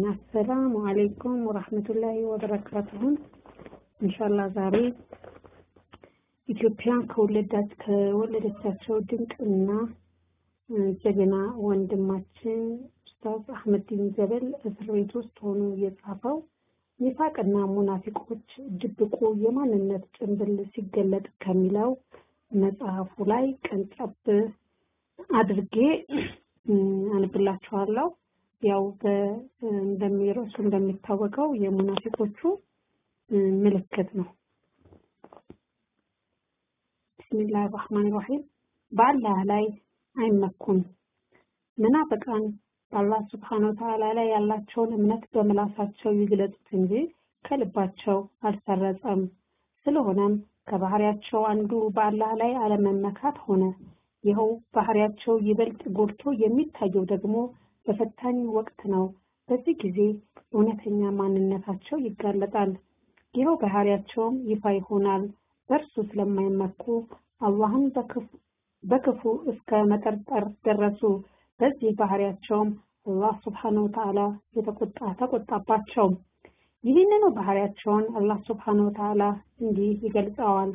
አሰላሙ አለይኩም ወራህመቱላሂ ወበረካቱሁ። ኢንሻአላህ ዛሬ ኢትዮጵያ ከወለዳት ከወለደቻቸው ድንቅ እና ጀግና ወንድማችን ኡስታዝ አህመዲን ጀበል እስር ቤት ውስጥ ሆኖ የጻፈው ኒፋቅና ሙናፊቆች ድብቁ የማንነት ጭንብል ሲገለጥ ከሚለው መጽሐፉ ላይ ቀንጨብ አድርጌ አንብላችኋለሁ። ያው እንደሚረሱ እንደሚታወቀው የሙናፊቆቹ ምልክት ነው። ቢስሚላህ ራህማን ራሂም በአላህ ላይ አይመኩም። መናፍቃን በአላህ ስብሐነ ወተዓላ ላይ ያላቸውን እምነት በምላሳቸው ይግለጹት እንጂ ከልባቸው አልሰረጸም። ስለሆነም ከባህሪያቸው አንዱ በአላህ ላይ አለመመካት ሆነ። ይኸው ባህሪያቸው ይበልጥ ጎልቶ የሚታየው ደግሞ በፈታኝ ወቅት ነው። በዚህ ጊዜ እውነተኛ ማንነታቸው ይጋለጣል። ይኸው ባህሪያቸውም ይፋ ይሆናል። በእርሱ ስለማይመኩ አላህን በክፉ እስከ መጠርጠር ደረሱ። በዚህ ባህሪያቸውም አላህ ስብሐነሁ ወተዓላ የተቆጣ ተቆጣባቸው። ይህንኑ ባህሪያቸውን አላህ ስብሐነሁ ወተዓላ እንዲህ ይገልጸዋል።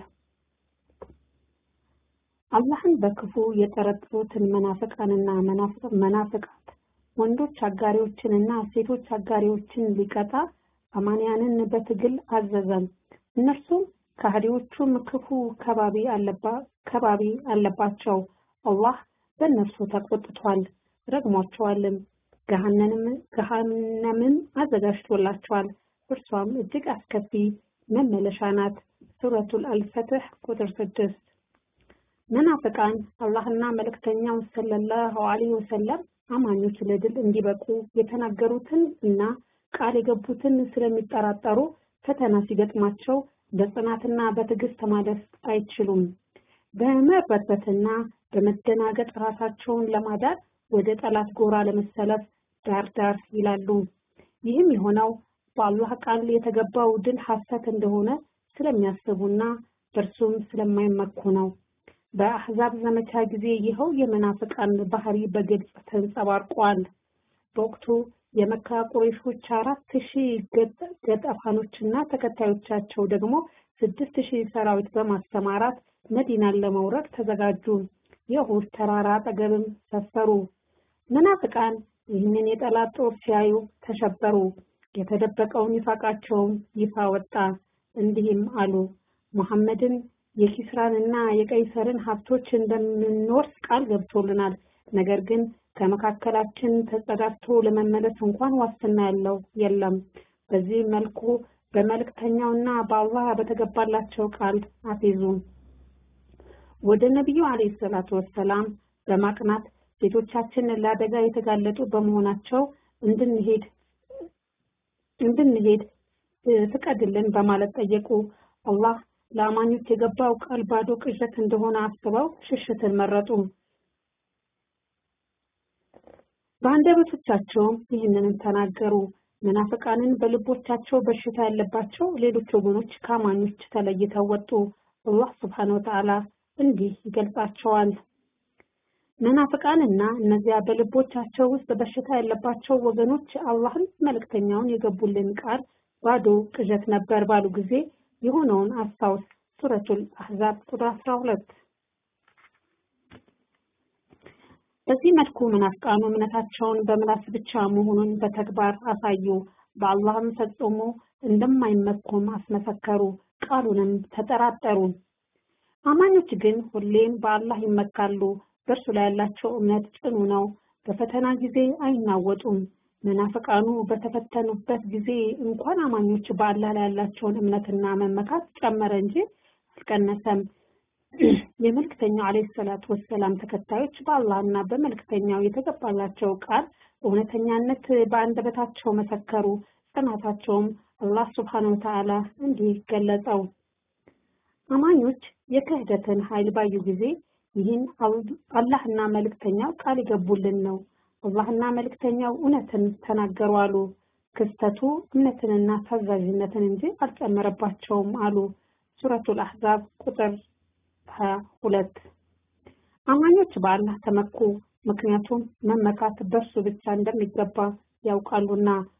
አላህን በክፉ የጠረጠሩትን መናፍቃንና መናፍቃት ወንዶች አጋሪዎችንና ሴቶች አጋሪዎችን ሊቀጣ አማንያንን በትግል አዘዘም። እነርሱም ከሃዲዎቹም ክፉ ከባቢ ከባቢ አለባቸው። አላህ በእነርሱ ተቆጥቷል፣ ረግሟቸዋልም። ገሃነምም አዘጋጅቶላቸዋል። እርሷም እጅግ አስከፊ መመለሻ ናት። ሱረቱል አልፈትህ ቁጥር ስድስት መናፍቃን አላህና መልእክተኛው ሰለላሁ ዐለይሂ ወሰለም አማኞች ለድል እንዲበቁ የተናገሩትን እና ቃል የገቡትን ስለሚጠራጠሩ ፈተና ሲገጥማቸው በጽናትና በትዕግስት ማለፍ አይችሉም። በመርበትበትና በመደናገጥ ራሳቸውን ለማዳን ወደ ጠላት ጎራ ለመሰለፍ ዳር ዳር ይላሉ። ይህም የሆነው በአላህ ቃል የተገባው ድል ሐሰት እንደሆነ ስለሚያስቡና በእርሱም ስለማይመኩ ነው። በአሕዛብ ዘመቻ ጊዜ ይኸው የመናፍቃን ባህሪ በግልጽ ተንጸባርቋል። በወቅቱ የመካ ቁረይሾች አራት ሺህ ገጠፋኖችና ተከታዮቻቸው ደግሞ ስድስት ሺህ ሰራዊት በማሰማራት መዲናን ለመውረድ ተዘጋጁ። የኡሁድ ተራራ አጠገብም ሰፈሩ። መናፍቃን ይህንን የጠላት ጦር ሲያዩ ተሸበሩ። የተደበቀውን ይፋቃቸውም ይፋ ወጣ። እንዲህም አሉ ሙሐመድን የኪስራንና የቀይሰርን ሀብቶች እንደምንወርስ ቃል ገብቶልናል። ነገር ግን ከመካከላችን ተጸዳድቶ ለመመለስ እንኳን ዋስትና ያለው የለም። በዚህ መልኩ በመልእክተኛውና በአላህ በተገባላቸው ቃል አፌዙ። ወደ ነቢዩ አለይሂ ሰላቱ ወሰላም በማቅናት ሴቶቻችን ለአደጋ የተጋለጡ በመሆናቸው እንድንሄድ እንድንሄድ ፍቀድልን በማለት ጠየቁ። አላህ ለአማኞች የገባው ቃል ባዶ ቅዠት እንደሆነ አስበው ሽሽትን መረጡ። በአንደበቶቻቸውም ይህንንም ተናገሩ። መናፍቃንን በልቦቻቸው በሽታ ያለባቸው ሌሎች ወገኖች ከአማኞች ተለይተው ወጡ። አላህ ስብሐነሁ ወተዓላ እንዲህ ይገልጻቸዋል። መናፍቃንና እነዚያ በልቦቻቸው ውስጥ በሽታ ያለባቸው ወገኖች አላህን መልእክተኛውን የገቡልን ቃል ባዶ ቅዠት ነበር ባሉ ጊዜ የሆነውን አስታውስ። ሱረቱል አህዛብ ቁጥር 12 በዚህ መልኩ መናፍቃኑ እምነታቸውን በምላስ ብቻ መሆኑን በተግባር አሳዩ። በአላህም ፈጽሞ እንደማይመኩም አስመሰከሩ። ቃሉንም ተጠራጠሩ። አማኞች ግን ሁሌም በአላህ ይመካሉ። በእርሱ ላይ ያላቸው እምነት ጽኑ ነው። በፈተና ጊዜ አይናወጡም። መናፍቃኑ በተፈተኑበት ጊዜ እንኳን አማኞች በአላህ ላይ ያላቸውን እምነትና መመካት ጨመረ እንጂ አልቀነሰም። የመልክተኛው አለይሂ ሰላቱ ወሰላም ተከታዮች በአላህና በመልክተኛው የተገባላቸው ቃል እውነተኛነት በአንደበታቸው መሰከሩ። ጽናታቸውም አላህ ሱብሓነሁ ወተዓላ እንዲህ ገለጸው። አማኞች የክህደትን ኃይል ባዩ ጊዜ ይህን አላህና መልእክተኛው ቃል ይገቡልን ነው አላህና መልእክተኛው እውነትን ተናገሩ አሉ። ክስተቱ እምነትንና ታዛዥነትን እንጂ አልጨመረባቸውም አሉ። ሱረቱል አህዛብ ቁጥር 22 አማኞች በአላህ ተመኩ፣ ምክንያቱም መመካት በእርሱ ብቻ እንደሚገባ ያውቃሉና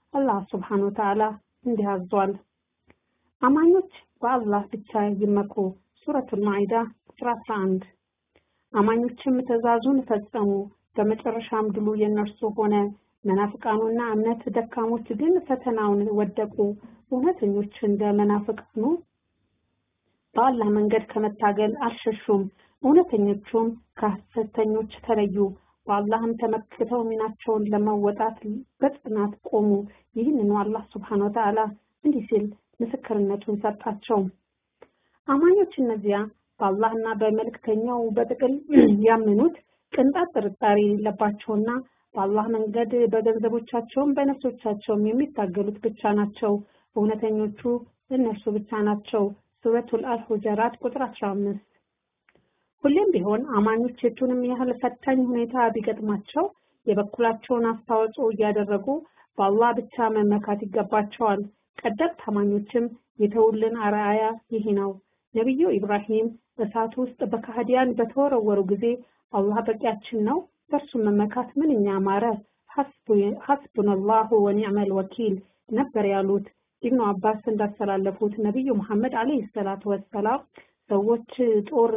አላህ ሱብሓነሁ ወተዓላ እንዲህ አዟል። አማኞች በአላህ ብቻ ይመኩ። ሱረቱል ማኢዳ ቁጥር 11 አማኞችም ትእዛዙን ፈጸሙ፣ በመጨረሻም ድሉ የነርሱ ሆነ። መናፍቃኑና እምነት ደካሞች ግን ፈተናውን ወደቁ። እውነተኞች እንደ መናፍቃኑ በአላህ መንገድ ከመታገል አልሸሹም። እውነተኞቹም ከሐሰተኞች ተለዩ። በአላህም ተመክተው ሚናቸውን ለመወጣት በጽናት ቆሙ። ይህንኑ አላህ ሱብሓነሁ ወተዓላ እንዲህ ሲል ምስክርነቱን ሰጣቸው። አማኞች እነዚያ በአላህና በመልእክተኛው በጥቅል ያመኑት ቅንጣት ጥርጣሬ የሌለባቸውና በአላህ መንገድ በገንዘቦቻቸውም በነፍሶቻቸውም የሚታገሉት ብቻ ናቸው። እውነተኞቹ እነርሱ ብቻ ናቸው። ሱረቱል አልሁጀራት ቁጥር 15 ሁሌም ቢሆን አማኞች የቱንም ያህል ፈታኝ ሁኔታ ቢገጥማቸው የበኩላቸውን አስተዋጽኦ እያደረጉ በአላህ ብቻ መመካት ይገባቸዋል። ቀደምት አማኞችም የተውልን አርአያ ይህ ነው። ነቢዩ ኢብራሂም እሳት ውስጥ በካህዲያን በተወረወሩ ጊዜ አላህ በቂያችን ነው፣ በእርሱ መመካት ምንኛ ማረ፣ ሐስቡነላሁ ወኒዕመል ወኪል ነበር ያሉት። ኢብኑ አባስ እንዳስተላለፉት ነቢዩ መሐመድ አለይሂ ሰላቱ ወሰላም ሰዎች ጦር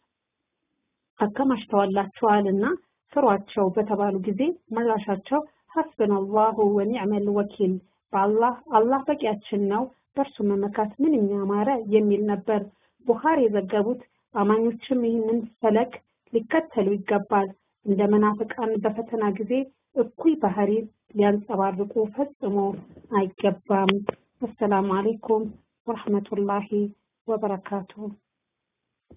አከማችተዋላቸዋል እና ፍሯቸው በተባሉ ጊዜ ምላሻቸው ሐስቡነላሁ ወኒዕመል ወኪል በአላህ አላህ በቂያችን ነው በእርሱ መመካት ምንኛ ማረ የሚል ነበር። ቡኻሪ የዘገቡት አማኞችም ይህንን ፈለግ ሊከተሉ ይገባል። እንደ መናፍቃን በፈተና ጊዜ እኩይ ባህሪ ሊያንጸባርቁ ፈጽሞ አይገባም። አሰላሙ አለይኩም ወረሕመቱላሂ ወበረካቱሁ።